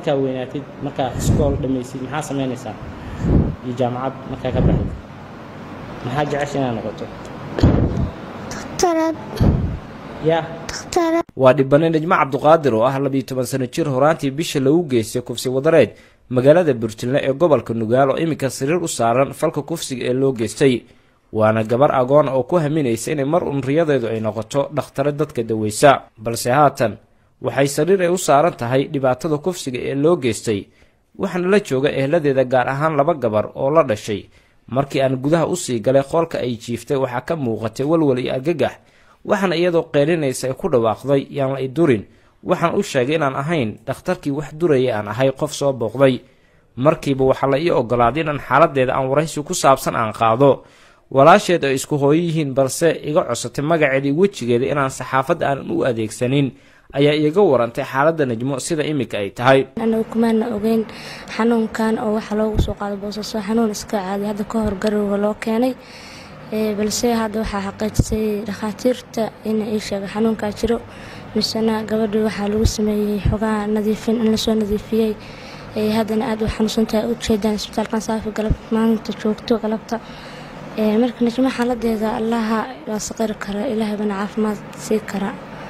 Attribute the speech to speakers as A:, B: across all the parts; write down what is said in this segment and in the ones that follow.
A: markaa weynaatid markaa iskool dhammaysid maxaa samaynaysaa iyo jaamacad markaa ka baxid maxaa jecesha inaad noqoto
B: dhakhtarad
A: yaa
B: dhakhtarad
C: waa dhibane najmo cabduqaadir oo ah labiiyo toban sano jir horaantii bisha lagu geystay kufsi wadareed magaalada burjilne ee gobolka nugaal oo iminka sariir u saaran falka kufsiga ee loo geystay waana gabar agoon oo ku haminaysa inay mar un riyadeedu ay noqoto dhakhtare dadka daweysa balse haatan waxay sariir ay u saaran tahay dhibaatada kufsiga ee loo geystay waxaana la jooga ehladeeda gaar ahaan laba gabar oo la dhashay markii aan gudaha usii galay qoolka ay jiiftay waxaa ka muuqatay walwal iyo argagax waxaana iyadoo qeylinaysa ay ku dhawaaqday yaan la i durin waxaan u sheegay inaan ahayn dhakhtarkii wax duraya aan ahay qof soo booqday markiiba waxaa la ii ogolaaday inaan xaaladeeda aan waraysi ku saabsan aan qaado walaasheed ay isku hooyo yihiin balse iga cosatay magaceeda iyo wejigeeda inaan saxaafadda aanan u adeegsanin ayaa iiga warantay xaaladda najmo sida iminka ay tahay
B: anagu kumaana ogeyn xanuunkan oo waxaa loogu soo qaaday boosaaso xanuun iska caadi hadda ka hor garowga loo keenay Ee, balse hadda waxaa xaqiijisay dhakhaatiirta in ii sheegay xanuunkaa jiro misena gabadhii waxaa lagu sameeyey xogaa nadiifin in lasoo nadiifiyey Ee, haddana aad u xanuunsantahay u jeedaan isbitaalkan saafi galab maalinta joogto galabta Ee, marka najmo xaaladeeda allaha waa saqiri kara ilaahay bana caafimaad sii kara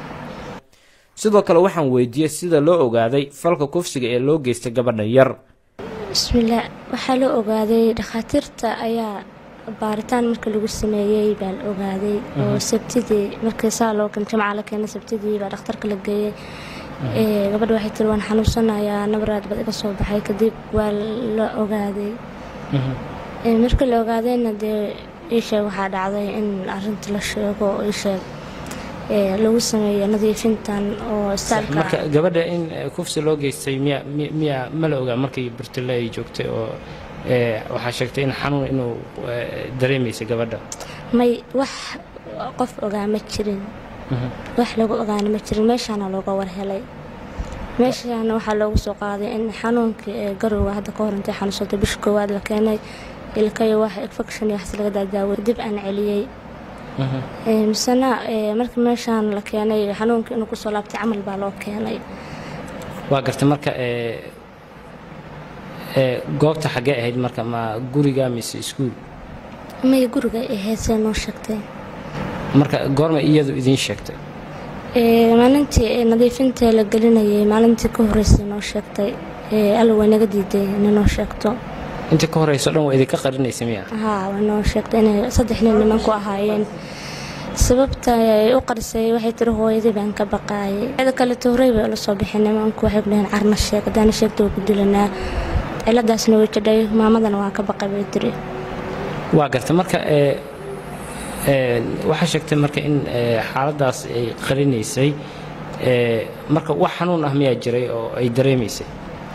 C: sidoo kale waxaan weydiiyey sida loo ogaaday falka kufsiga ee loo geystay gabadhan yar
B: bismillaah waxaa la ogaaday dhakhaatiirta ayaa baaritaan marka lagu sameeyey baa la ogaaday oo sabtidii markii saa loo keen jamaca la keenay sabtidii baa dhakhtarka la geeyey Ee, gabadha waxay tiri waan xanuunsanayaa nabaraad bad iga soo baxay kadib waa la ogaaday Ee, markii la ogaadayna dee iisheeg waxaa dhacday in arinta la sheego oo iisheeg ee, lagu sameeyo nadiifintan oo
A: marka
B: istaalka
A: gabadha in eh, kufsi loo geystay miya mi- miya ma la ogaa markii burtile ay joogtay oo eh, waxaa sheegtay in xanuun inuu eh, dareemaysay gabadha
B: may wax qof ogaa ma jirin wax lagu ogaana ma jirin meeshaana looga warhelay meeshaana waxaa loogu soo qaaday in xanuunkii ee garowga hadda ka hor intay xanuunsatay bisha koowaad la keenay ilkayo wax infection iyo waxas laga daadaawo dib aan celiyey Ee, misena ee, markii meeshaan la keenay xanuunkii inuu kusoo laabtay camal baa loo keenay
A: waa gartay marka eh, eh, goobta xaggee ahayd marka ma guriga mise iskuul
B: may guriga ay heesee noo sheegtay
A: marka goorma iyadu idiin sheegtay
B: Ee, maalintii ee nadiifinta la gelinayay maalintii ka horreysay noo sheegtay Ee, alla way naga diiday inay noo sheegto
A: intii ka horeyso dhan waa idinka qarinaysa miya
B: haa way noo sheegtay inay saddex nin nimanku ahaayeen sababta ay u qarisay waxay tiri hooyadii baan ka baqaayay cida kale tooray bay ula soo bixin nimanku waxay ku dhaheen carna sheeg haddaana sheegta waa ku dilanaa ciladaasna way jadhay maamadana waan ka baqay bay tiri
A: waa gartay marka eh, eh, waxaa sheegtay marka in eh, xaaladaas ay qarinaysay eh, marka wax xanuun ah miyaa jiray oo ay dareemaysay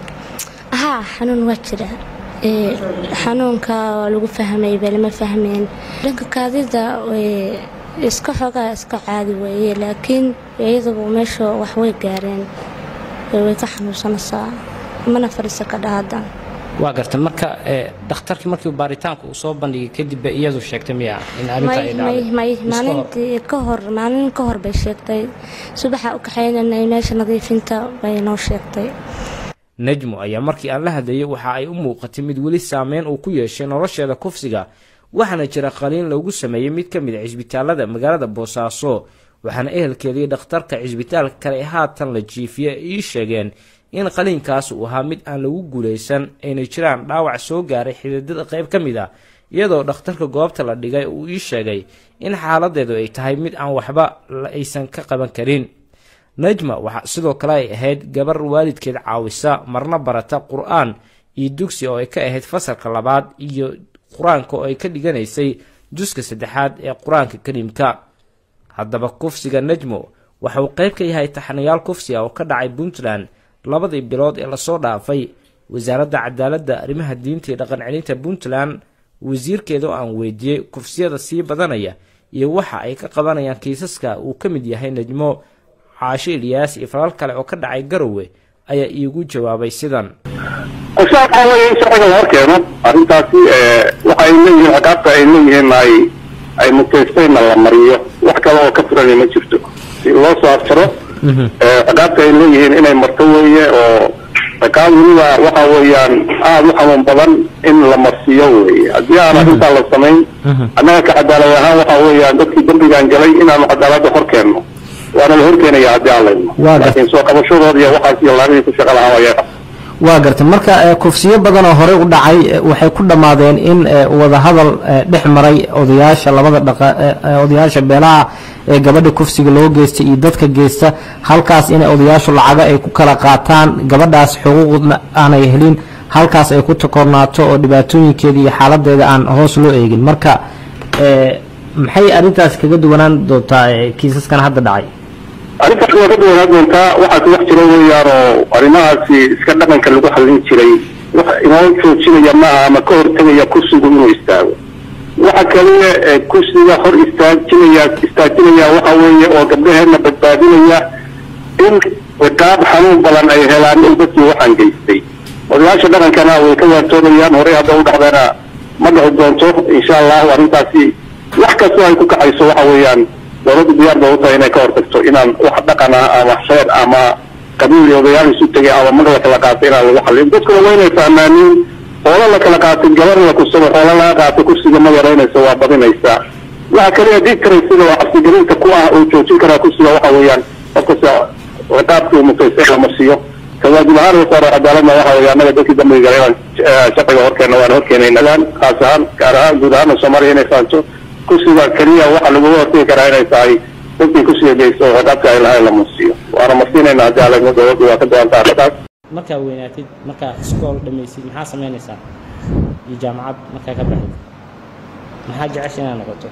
B: haa xanuun waa jira Ee, xanuunka waa lagu fahmay bee lama fahmeen dhanka kaadida ee, iska xoogaa iska caadi weeye laakiin iyaduba meesha wax way gaareen Ee, way ka xanuunsanaysaa mana fadhiisa ka dhahada
A: waa gartay marka eh, dhakhtarkii markii baaritaanka uu soo bandhigay kadib bay iyadu sheegtay miya in arrinta ay
B: may may
A: dhacday
B: may
A: Iska hor.
B: maalintii ka hor maalin ka hor bay sheegtay subaxa u kaxaynanay meesha nadiifinta bay noo sheegtay
C: najmo ayaa markii aan la hadlayay waxa ay u muuqatay mid weli saameyn uu ku yeeshay nolosheeda kufsiga waxaana jira qaliin loogu sameeyey mid ka mid a cisbitaalada magaalada boosaaso waxaana ehelkeeda iyo dhakhtarka cisbitaalka kale ee haatan la jiifiye ay ii sheegeen in qaliinkaas uu ahaa mid aan lagu guulaysan ayna jiraan dhaawac soo gaaray xididada qayb ka mid ah iyadoo dhakhtarka goobta la dhigay uu ii sheegay in xaaladeedu ay tahay mid aan waxba la aysan ka qaban karin najma waxaa sidoo kale ay ahayd gabar waalidkeed caawisa marna barata qur-aan iyo dugsi oo ay ka ahayd fasalka labaad iyo qur-aanka oo ay ka dhiganaysay juska saddexaad ee qur-aanka kariimka haddaba kufsiga najmo waxa uu qayb ka yahay taxanayaal kufsiga oo ka dhacay puntland labadii bilood ee lasoo dhaafay wasaaradda cadaaladda arrimaha diinta iyo dhaqan celinta puntland wasiirkeeda oo aan weydiiyey kufsiyada sii badanaya iyo waxa ay ka qabanayaan kiisaska uu ka mid yahay najmo caasho ilyaas iyo falal kale oo ka dhacay garowe ayaa iigu jawaabay sidan
D: qorshaha waxaa weeye in sharciga loo keeno arrintaasi waxay leeyihiin ciqaabta ay leeyihiin ay ay mutaystayna la mariyo wax kale oo ka furani ma jirto si loo soo afjaro ciqaabta ay leeyihiin inay marto weeye oo rakaad weliba waxa weeyaan aada u xanuun badan in la marsiiyo weye haddii aan arrintaa la samayn annaga ka cadaalad ahaan waxa weeyaan dadkii dembigaan galay inaanu cadaaladda hor keenno waana la horkeenaya haddii aan layno
E: Waa gar-
D: laakiin soo qabashadooda iyo waxaas iyo laamihii ku shaqa lahaa ayaga
E: waa gartay marka eh, kufsiyo badan oo horey u dhacay eh, waxay ku dhammaadeen in eh, wadahadal eh, dhex maray odayaasha labada dhaqa eh, eh, odayaasha beelaha ee gabadha kufsiga loo geystay iyo dadka geysta halkaas inay odayaashu lacago ay ku kala qaataan gabadhaas xuquuqna aanay helin halkaas ay ku takornaato oo dhibaatooyinkeeda iyo xaaladeeda aan hoos loo eegin marka eh, maxay arrintaas kaga duwanaan doontaa eh, kiisaskan hadda dhacay
D: arrintaas waa ka duwanaa doontaa waxaa ku wax jira weeyaan oo arrimahaasi iska dhaqanka lagu xallin jiray wax inoo joojinaya maaha ama ka hortegaya kursigu inuu istaago waxa kaliya ee kursiga hor istaajinaya istaajinaya waxa weeye oo gabdhaheedna badbaadinaya in ciqaab xanuun badan ay helaan in dadkii waxaan geystay odayaasha dhaqankana way ka waantoobayaan horey hadda u dhacdana ma dhici doonto insha allahu arrintaasi wax kastoo ay ku kacayso waxa weeyaan dowladdu diyaar ba u tahay inay ka hortagto inaan wax dhaqan ah ama reer ama qabiil iyo odayaal isu tegay ama mag la kala qaatay inaan lagu xallin dadkuna waa inay fahmaaniin hoola la kala qaatay gabar la kusado hoola laga qaatay kursiga ma yaraynayso waa badinaysaa waxa kaliya dii karaysida oo cabsigelinta ku ah oo joojin karaa kursiga waxa weeyaan qofkasta ciqaabkii uu mutaystay la marsiiyo kawaajib ahaan wasaare cadaaladna waxa weeye annaga dadkii dambiga galay inaan eh, sharciga horkeena waan horkeenaynagaan khaas ahaan gaar ahaan guud ahaana soomaaliya inay fahanto kursiga keliya waxa laguga hortegi karaa inay tahay dadkii kursiga geysto oo ciqaabka ay lahayn la marsiiyo waana marsiinayna haddii alegno dowladdu waa ka doontaa arrintaas
A: markaa weynaatid markaa iskool dhammaysid maxaa samaynaysaa iyo jaamacad markaa ka baxid maxaa jecesha inaad noqoto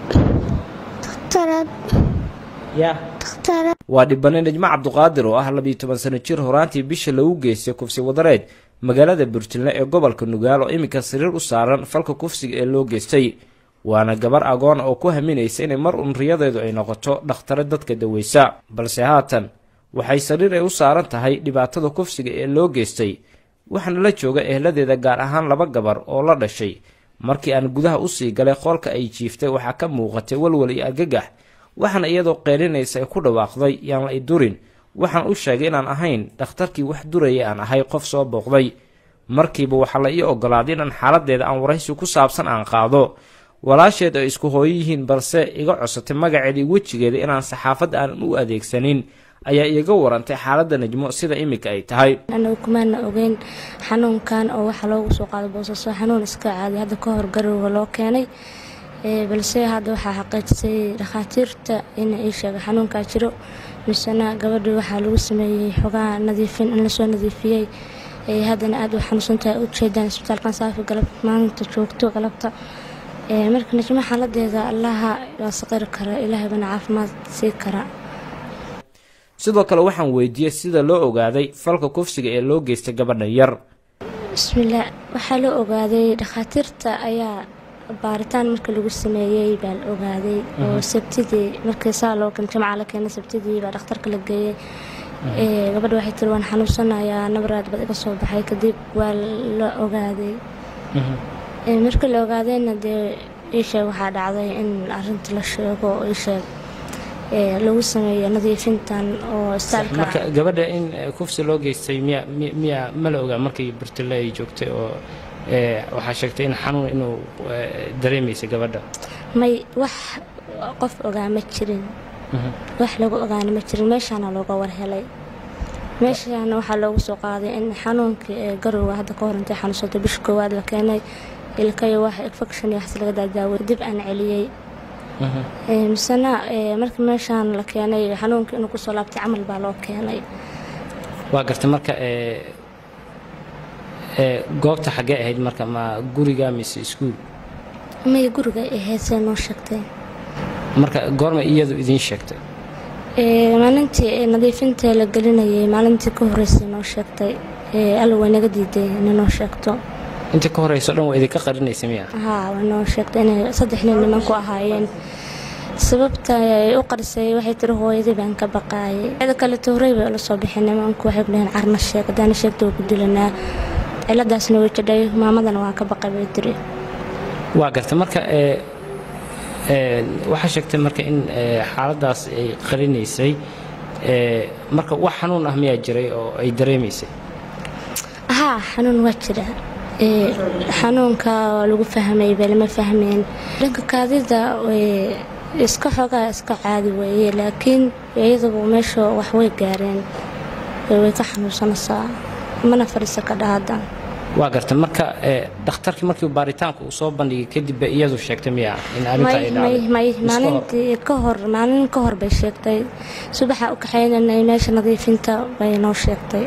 B: dhakhtarad
A: yaa
B: dhakhtarad
C: waa dhibane najmo cabduqaadir oo ah labiyo toban sano jir horaantii bisha lagu geystay kufsi wadareed magaalada burjilne ee gobolka nugaal oo iminka sariir u saaran falka kufsiga ee loo geystay waana gabar agoon oo ku haminaysa inay mar un riyadeedu ay noqoto dhakhtare dadka daweysa balse haatan waxay sariir ay u saaran tahay dhibaatada kufsiga ee loo geystay waxaana la jooga ehladeeda gaar ahaan laba gabar oo la dhashay markii aan gudaha usii galay qoolka ay jiiftay waxaa ka muuqatay walwal iyo argagax waxaana iyadoo qeylinaysa ay ku dhawaaqday yaan la i durin waxaan u sheegay inaan ahayn dhakhtarkii wax duraya aan ahay qof soo booqday markiiba waxaa la ii ogolaaday inaan xaaladeeda aan waraysi ku saabsan aan qaado walaasheed ay isku hooyo yihiin balse iga cosatay magaceeda iyo wejigeeda inaan saxaafadda aanan u adeegsanin ayaa iiga warantay xaaladda najmo sida iminka ay tahay
B: anagu kumaana ogeyn xanuunkan oo waxaa loogu soo qaaday boosaaso xanuun iska caadi hadda ka hor garowga loo keenay Ee, balse hadda waxaa xaqiijisay dhakhaatiirta in ii sheegay xanuunkaa jiro misena gabadhii waxaa lagu sameeyey xogaha nadiifin in lasoo nadiifiyey Ee, haddana aad u xanuunsantahay u jeedaan isbitaalkan saafi galab maalinta joogto galabta Ee, marka najmo xaaladeeda allaha waa saqiri kara ilaahay bana caafimaad sii kara
C: sidoo kale waxaan weydiiyey sida loo ogaaday falka kufsiga ee loo geystay gabadhan yar
B: bismillaah waxaa la ogaaday dhakhaatiirta ayaa baaritaan marka lagu sameeyey baa la ogaaday oo sabtidii markii saa loo kan jamca la keenay sabtidii baa dhakhtarka la geeyey Ee, gabadha waxay tiri waan xanuunsanayaa nabaraad bad iga soo baxay kadib waa la ogaaday Ee, markii la ogaadayna dee iisheeg waxaa dhacday in arinta la sheego oo iisheeg ee, lagu sameeyo nadiifintan oo
A: marka
B: istaalka
A: gabadha in eh, kufsi loo geystay miya mi- miya ma la ogaa markii burtile ay joogtay oo eh, waxaa sheegtay in xanuun inuu eh, dareemaysay gabadha
B: may wax qof ogaa ma jirin wax lagu ogaana ma jirin meeshaana looga warhelay meeshaana waxaa loogu soo qaaday in xanuunkii ee garowga hadda ka hor intay xanuunsatay bisha koowaad la keenay ilkayo wax infection iyo waxas laga daadaaway dib aan celiyey Ee, misena ee, markii meeshaan la keenay xanuunkii inuu kusoo laabtay camal baa loo keenay
A: waa gartay marka eh, eh, goobta xaggee ahayd marka ma guriga mise iskuul
B: may guriga ay heesee noo sheegtay
A: marka goorma iyadu idiin sheegtay
B: Ee, maalintii ee nadiifinta la gelinayay maalintii ka horeysay noo sheegtay Ee, alla way naga diiday inay noo sheegto
A: inta ka horeyso dhan waa idinka qarinaysa miya
B: haa way noo sheegtay inay saddex nin nimanku ahaayeen sababta ay u qarisay waxay tiri hooyadii baan ka baqaayay cida kale tooray bay ula soo bixin nimanku waxay ku dhaheen carna sheeg haddaana sheegta waa ku dilanaa ciladaasna way jadhay maamadana waa ka baqay bay tiri
A: waa gartay marka eh, eh, waxaa sheegtay marka in eh, xaaladaas ay qarinaysay eh, marka wax xanuun ah miyaa jiray oo ay dareemaysay
B: haa xanuun waa jira ee xanuunka waa lagu fahmay baa lama fahmeen dhanka kaadida ee, iska xoogaa iska caadi weeye laakiin iyadugu meesha wax way gaareen ee way ka xanuunsanaysaa mana fadhiisa ka dhahada
A: waa gartay marka ee, dhakhtarkii markii baaritaanka uu soo bandhigay kadib bay iyadu sheegtay miya in arrinta ay
B: may may
A: dhacday
B: may
A: Iska hor.
B: maalintii ka hor maalin ka hor bay sheegtay subaxa u kaxaynanay meesha nadiifinta bay noo sheegtay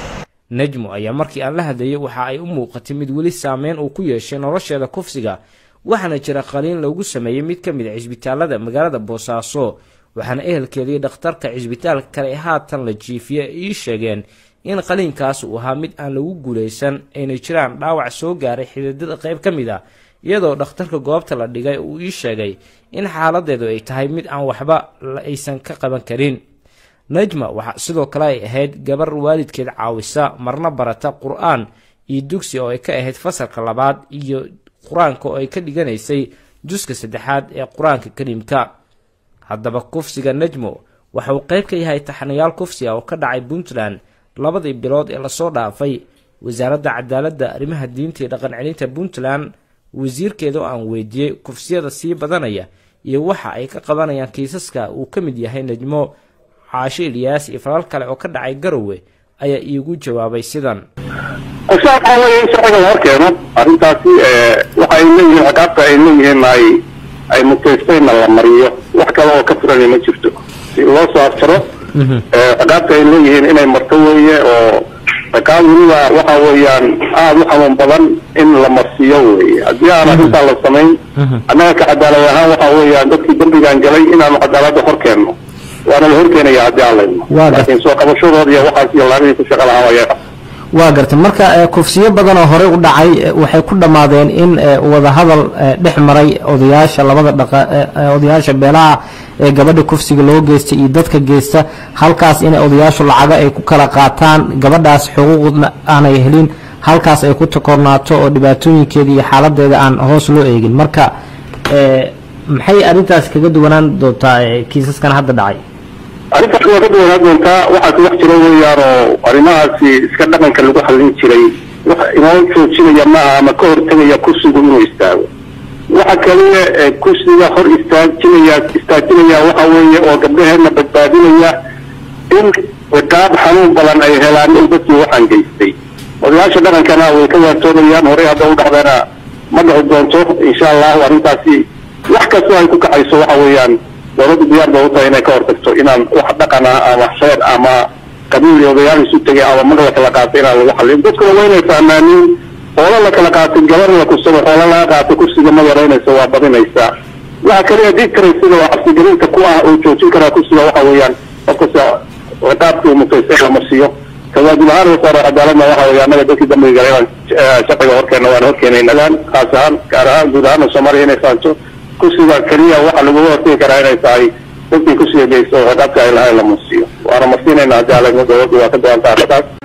C: najmo ayaa markii aan la hadlayay waxa ay u muuqatay mid weli saameyn uu ku yeeshay nolosheeda kufsiga waxaana jira qaliin loogu sameeyey mid ka mid a cisbitaalada magaalada boosaaso waxaana ehelkeedii dhakhtarka cisbitaalka kale ee haatan la jiifiye ay ii sheegeen in qaliinkaas uu ahaa mid aan lagu guulaysan ayna jiraan dhaawac soo gaaray xididada qayb ka mid ah iyadoo dhakhtarka goobta la dhigay uu ii sheegay in xaaladeedu ay tahay mid aan waxba la aysan ka qaban karin najma waxaa sidoo kale ay ahayd gabar waalidkeed caawisa marna barata qur-aan iyo dugsi oo ay ka ahayd fasalka labaad iyo qur-aanka oo ay ka dhiganaysay juska saddexaad ee qur-aanka kariimka haddaba kufsiga najmo waxa uu qayb ka yahay taxanayaal kufsi ah oo ka dhacay puntland labadii bilood ee lasoo dhaafay wasaaradda cadaaladda arrimaha diinta iyo dhaqan celinta puntland wasiirkeeda oo aan weydiiyey kufsiyada sii badanaya iyo waxa ay ka qabanayaan kiisaska uu ka mid yahay najmo caasho ilyaas iyo falal kale oo ka dhacay garowe ayaa iigu jawaabay sidan
D: qorshaha waxaa weeye in sharciga la horkeeno arrintaasi ee, waxa ay leeyihiin ciqaabta ay leeyihiin ay ay mutaystayna la mariyo wax kale oo ka furani ma jirto si loo soo afjaro ee, ciqaabta ay leeyihiin inay marto weeye oo ciqaab weliba waxa weeyaan aada u xanuun badan in la marsiiyo weeye haddii aan arrintaa la samayn annaga ka cadaalad ahaan waxa weeyaan dadkii dembigaan galay inaanu cadaaladda horkeenno waana la horkeenaya haddii aan layno
E: Waa gartay.
D: laakiin soo qabashadooda iyo waxaas iyo laabihii ku shaqa lahaa ayaa
E: waa gartay marka ee, kufsiyo badan oo horey u dhacay ee, waxay ku dhammaadeen in ee, wadahadal ee, dhex maray odayaasha labada dhaqa ee, ee, odayaasha beelaha ee gabadha kufsiga loo geystay iyo dadka geysta halkaas inay odayaashu lacago ay ku kala qaataan gabadhaas xuquuqna aanay helin halkaas ay ku takornaato oo dhibaatooyinkeeda iyo xaaladeeda aan hoos loo eegin marka ee, maxay arrintaas kaga duwanaan doontaa ee, kiisaskan hadda dhacay
D: arrintaas waa ka duwanaan doontaa waxaa ku wax jira weeyaan oo arrimahaasi iska dhaqanka lagu xallin jiray wax inoo joojinaya maaha ama ka hortegaya kursigu inuu istaago waxa kaliya ee kursiga hor istaajinaya istaajinaya waxa weeye oo gabdhaheedna badbaadinaya in ciqaab xanuun badan ay helaan in dadkii waxaan geystay odayaasha dhaqankana way ka waantoobayaan horey hadda u dhacdeena ma dhici doonto insha allahu arrintaasi wax kastoo ay ku kacayso waxa weeyaan dowladda diyaar ba u tahay inay ka hortagto inaan wax dhaqan ah ama xeer ama qabiil iyo odayaal isu tegay ama mag la kala qaatay inaan lagu xallin dadkuna waa inay fahmaaniin hoola la kala qaatay gabar la kursado hoola laga qaatay kursiga ma yaraynayso waa badinaysaa waxa kaliya dii karaysida oo cabsigelinta ku ah oo joojin karaa kursiga waxa weeyaan qofkasta ciqaabkii uu mutaystay la marsiiyo kawaajib ahaan wasaare cadaaladna waxa weeye annaga dadkii dambiga galay inaan eh, sharciga horkeena waan horkeenaynagaan khaas ahaan gaar ahaan guud ahaana soomaaliya inay fahanto kursiga keliya waxa laguga hortegi karaa inay tahay dadkii kursiga geysta oo ciqaabka ay lahayn la marsiiyo waana marsiinayna haddii alegno dowladdu waa ka go-an tahay arrintaas